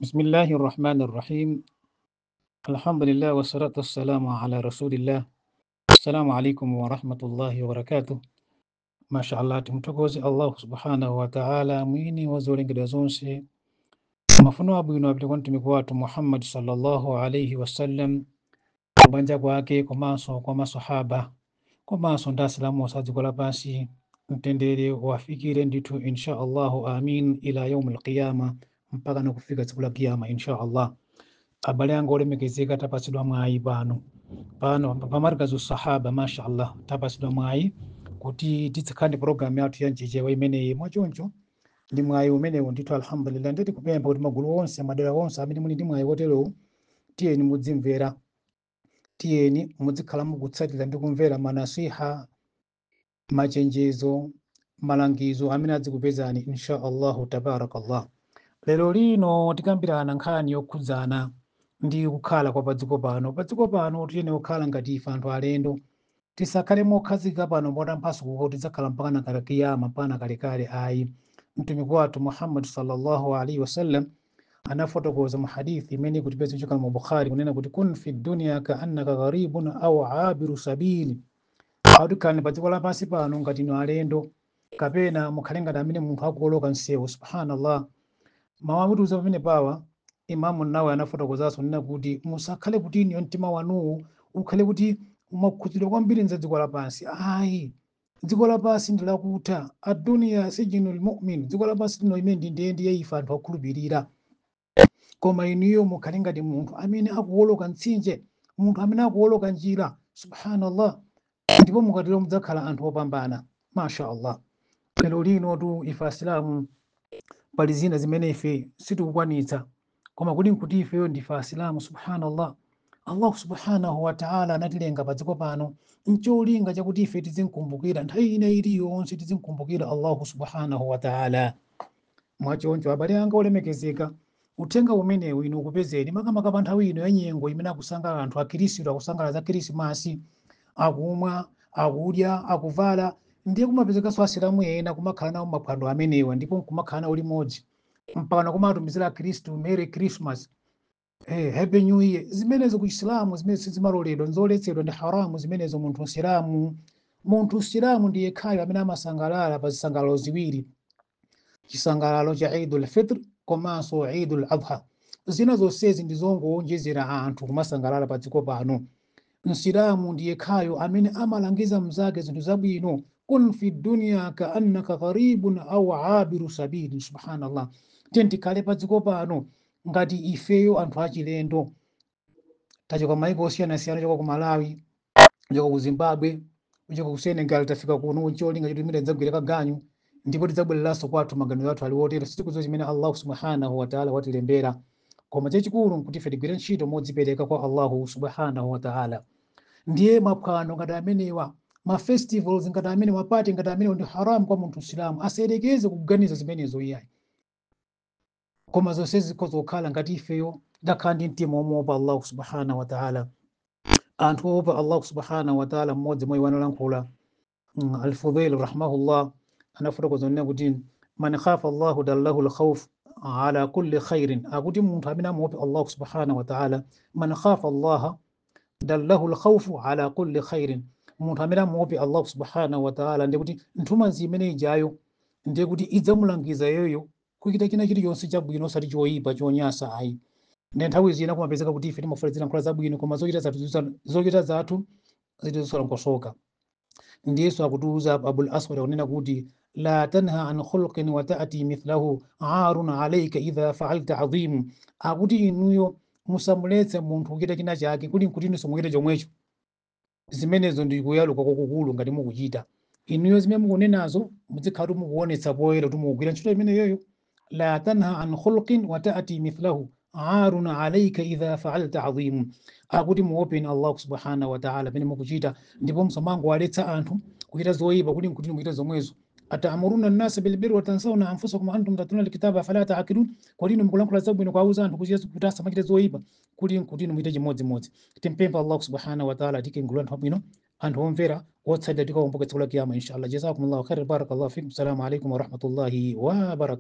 بسم الله الرحمن الرحيم الحمد لله والصلاة والسلام على رسول الله السلام عليكم ورحمة الله وبركاته ما شاء الله tumtokoze Allah subhanahu wa ta'ala mwini wazolengedwa zonse mafuno abwino apite kwa mtumiki wathu Muhammad sallallahu alayhi wasallam kubanja kwake komanso kwa masahaba komanso ndi asilamu osadziko lapansi mtendere wafikire ndithu insha allahu amin ila yaumi alqiyama mpaka nakufika tsiku la kiyama insha allah abale anga olemekezeka tapatsidwa mwayi pano pano pamarikazi sahaba mashallah tapatsidwa mwayi kuti titsikhani programu yathu ya nchichewa imeneyi mwachoncho ndi mwayi umenewu ndithu alhamdulillah nditi kupempha kuti magulu onse madera onse amene muli ndi mwayi woterewu tiyeni mudzimvera tiyeni muzikhala mukutsatira ndi kumvera manasiha machenjezo malangizo amene adzikupezani insha allahu tabarakallah lero lino tikambirana nkhani yokhudzana ndi kukhala kwa padziko pano padziko pano tiyene kukhala ngati ife anthu alendo tisakhale mokhazika pano potamphaso kuti tidzakhala mpakana kale kiyama mpakana kalekale ayi mtumiki wathu muhammad sallallahu alaihi wasallam anafotokoza mu hadithi imene ikutipeza kuchoka mu bukhari kunena kuti kun fi dunya kaannaka gharibun au abiru sabili autikhalani pa dziko lapansi pano ngati inu alendo kapena mukhale ngati amene munthu akuoloka msewu subhanallah mawu akutiuza pamene pawa imamu nawe anafotokozanso nena kuti musakhale kuti iniyo mtima wanuwu ukhale kuti umakhudzidwa kwambiri nza dziko lapansi ayi dziko lapansi ndi lakutha aduniya sijinu lmumin dziko lapansi lino imene ndi ndende yaife anthu akhulupirira koma inuyo mukhale ngati munthu amene akuwoloka mtsinje munthu amene akuwoloka njira subhanallah ndipo mukatero mudzakhala anthu opambana masha allah lero lino tu ife asilamu pali zina zimene ife sitikukwanitsa koma kuti nkuti ifeyo ndife asilamu subhanallah allahu subhanahu wataala anatilenga pa dziko pano ncholinga chakuti ife tizimkumbukira nthawi ina iliyonse tizimkumbukira allahu subhanahu wataala mwachoncho abale anga olemekezeka uthenga umenewu inu ukupezeni makamaka pa nthawi ino yanyengo imene akusangalala anthu akhirisitu akusangalala za khirisimasi akumwa akudya akuvala ndiye kumapezekanso asilamu ena kumakhala nawo maphwando amenewa ndipo kumakhala nawo limodzi mpaka nakumatumizira akhristu merry christmas eh, happy new year zimenezo ku isilamu zimene sizimaloledwa nzoletsedwa ndi haramu zimenezo munthu msilamu munthu msilamu ndiye khayo amene amasangalala pa zisangalalo ziwiri chisangalalo cha idul fitr komanso idul adha zina zonsezi ndi zongowonjezera anthu kumasangalala pa dziko pano msilamu ndiye khayo amene amalangiza mnzake zinthu zabwino kun fi dunya kaannaka gharibun au abiru sabili subhanallah tiye tikhale pa dziko pano ngati ifeyo anthu achilendo tachoka maiko osiyanasiyana choka ku malawi choka ku zimbabwe choka ku senegal tafika kuno cholinga choti timene tidzagwire kaganyu ndipo tidzabwereranso kwathu maganizo athu ali wotero sitikudziwa chimene allahu subhanahu wataala watilembera koma chachikulu nkuti ife tigwire ntchito modzipereka kwa allahu subhanahu wataala ndiye maphwano ngati amenewa mafestivals ngati amene mapati ngati amenewa ndi haramu kwa munthu msilamu asayerekeze kuganiza zimenezo iyayi koma zonse zikhoza kukhala ngati ifeyo dakhala ndi mtima omweopa allahu subhanahu wataala anthu oopa allahu subhanahu wataala mmodzi mwa iwo analankhula mm, alfudhail rahimahullah anafotokoza nena kuti man khafa allahu dallahu lkhawf ala kulli khairin akuti munthu amene amuopa allahu subhanahu wataala man khafa allaha dallahu lkhawfu ala kulli khairin munthu amene amuope allahu subhanahu wataala ndiye kuti nthumanzi imene ijayo ndiye kuti idzamulangiza iyoyo kuchita china chilichonse chabwino osati choyipa chonyasa ayi ndi nthawi zina kumapezeka kuti ife timafuna nkhola zabwino koma zochita zathu ziza- zochita zathu zitizosolankosoka ndiyesu akutiuza abul aswad akunena kuti la tanha an khulqin wa ta'ti mithlahu arun alayka idha fa'alta adhimu akuti inuyo musamuletse munthu kuchita china chake kuti nkutinso muchite chomwecho zimenezo ndi kuyaluka kwakukulu ngati mukuchita inuyo zimene mukunenazo muzikhala kuti mukuonetsa poyera kuti mukugwira ntchito imeneyoyo la tanha an khulqin wa ta'ti mithlahu arun alayka idha fa'alta adhimu akuti muopeni allahu subhanahu wa ta'ala pamene mukuchita ndipo musamangowaletsa anthu kuchita zoyipa kuti nkuti muchite zomwezo atamuruna nnasa bilbiri watansawna anfusakum wa antum tatluna alkitaba fala taakilun kodi inu mukulankhula zabwino kwauza anthu kuti kuti asamachite zoyipa kuti nkuti inu muchite chimodzimodzi timpempha allahu subhanahu wa ta'ala atike ngulu anthu abwino anthu omvera otsatira tikaomboka tsiku la kiyama inshallah jazakumullahu khair barakallahu fikum assalamu alaikum warahmatullahi wabarakatuh